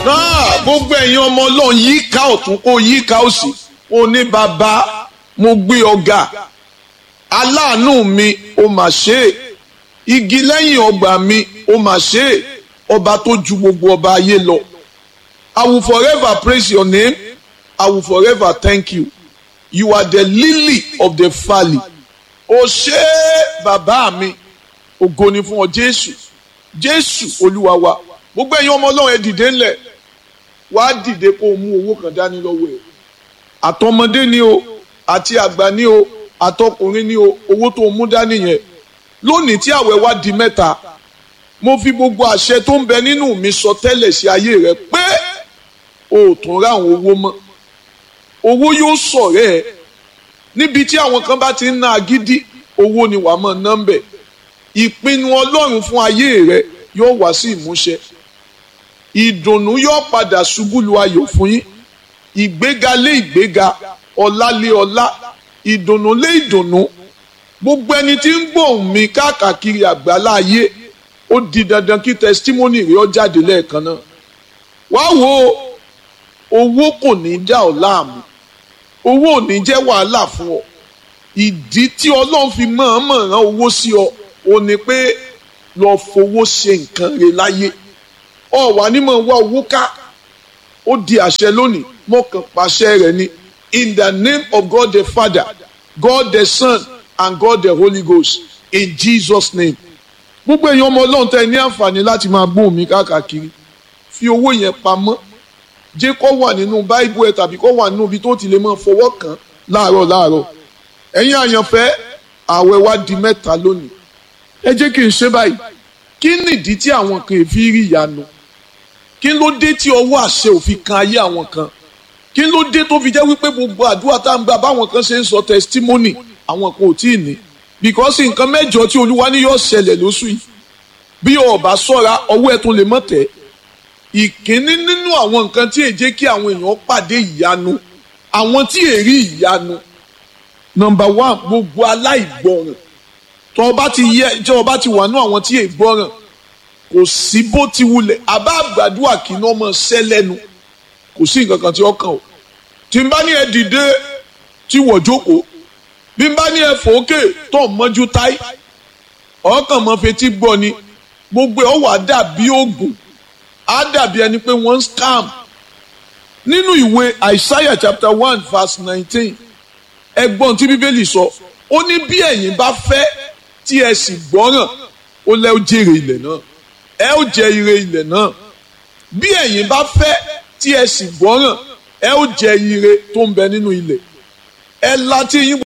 náà gbogbo ẹ̀yin ọmọ ọlọ́run yíká ọ̀tún kó yíká òsì ó ní bàbá mo gbé ọ̀gá aláàánú mi ó mà ṣe é igi lẹ́yìn ọgbà mi ó mà ṣe é ọba tó ju gbogbo ọba ayé lọ I will forever praise your name I will forever thank you you are the lily of the valley ó ṣe é bàbá mi ògo ni fún ọ Jésù Jésù Olúwa wa gbogbo ẹ̀yin ọmọ ọlọ́run ẹ dìde ńlẹ̀ wàá dìde kó o mú owó kan dání lọ́wọ́ ẹ̀ àtọmọdé ni o àti àgbà ni o àtọkùnrin ni o owó tó o mú dání yẹn lónìí tí àwẹ̀ wá di mẹ́ta mo fi gbogbo àṣẹ tó ń bẹ nínú mi sọ tẹ́lẹ̀ sí ayé rẹ pé o ò tún rá àwọn owó mọ́ owó yóò sọ̀rẹ́ ẹ níbi tí àwọn kan bá ti ń ná agídí owó ni wàá mọ̀ nọ́mbẹ̀ ìpinnu ọlọ́run fún ayé rẹ yóò wá sí ìmúṣẹ ìdùnnú yóò padà ṣubú lu ayọ̀ fún yín ìgbéga lé ìgbéga ọlá lé ọlá ìdùnnú lé ìdùnnú gbogbo ẹni tí ń gbóhùn mi káàkiri àgbáláyé ó di dandan kí testimony rẹ ó jáde lẹ́ẹ̀kan náà wá wo owó kò ní dá ọ láàmú owó ò ní jẹ́ wàhálà fún ọ ìdí tí ọlọ́run fi mọ̀ọ́mọ̀ rán owó sí ọ ò ní pé lọ fowó ṣe nǹkan rẹ láyé ọ wà ní mọ̀ wá owó ká ó di àṣẹ lónìí mo kàn pàṣẹ rẹ̀ ni in the name of God the Father God the Son and God the Holy Ghost in Jesus name gbogbo èèyàn ọmọ ọlọ́run tẹ́ ẹ ní àǹfààní láti máa gbóhùn mi káàkiri fi owó yẹn pamọ́ jẹ́ kó wà nínú báíbù ẹ̀ tàbí kó wà nínú ibi tó ti lè máa fọwọ́ kàn láàárọ̀ láàárọ̀ ẹ̀yin àyànfẹ́ ààwẹ̀ wa di mẹ́ta lónìí ẹ jẹ́ kí n ṣe báyìí kí nìdí tí àwọn kan fi rí ìyanu kí ló dé tí ọwọ́ àṣẹ òfin kan ayé àwọn kan kí ló dé tó fi jẹ́ wípé gbogbo àdúrà tá à ń gbà báwọn kan ṣe ń sọ testimony àwọn kan ò tí ì ní because nǹkan mẹ́jọ tí olúwa ní yóò ṣẹlẹ̀ lóṣù yìí bí o bá ṣọ́ra ọwọ́ ẹ̀ tún lè mọ̀ tẹ́ ìkíní nínú àwọn nǹkan tí èjé kí àwọn èèyàn pàdé ìyanu àwọn tí èrí ìyanu number one gbogbo aláìgbọràn tó o bá ti yẹ tó o bá ti wà nú àwọn tí ègbọràn kò sí bó ti wulẹ̀ àbá àgbàdua kì í ná ọmọ ṣẹ́ lẹ́nu kò sí nǹkan kan tí ó kàn ó tí n bá ní ẹ dìde tí wọ́n jókòó bí n bá ní ẹ fòókè tó ń mọ́jú táì ọkàn mọ́ fetí gbọ́ ni gbogbo ẹ̀ ó wà dàbí oògùn á dàbí ẹni pé wọ́n ń scam nínú ìwé Isaiah chapter one verse nineteen ẹgbọ́n tí bíbélì sọ ó ní bí ẹ̀yin bá fẹ́ tí ẹ sì gbọ́ràn ó lẹ́ ó jèrè ilẹ̀ náà ẹ ó jẹ ire ilẹ̀ náà bí ẹ̀yin bá fẹ́ tí ẹ sì gbọ́ràn ẹ ó jẹ ire tó ń bẹ nínú ilẹ̀ ẹ la tí yín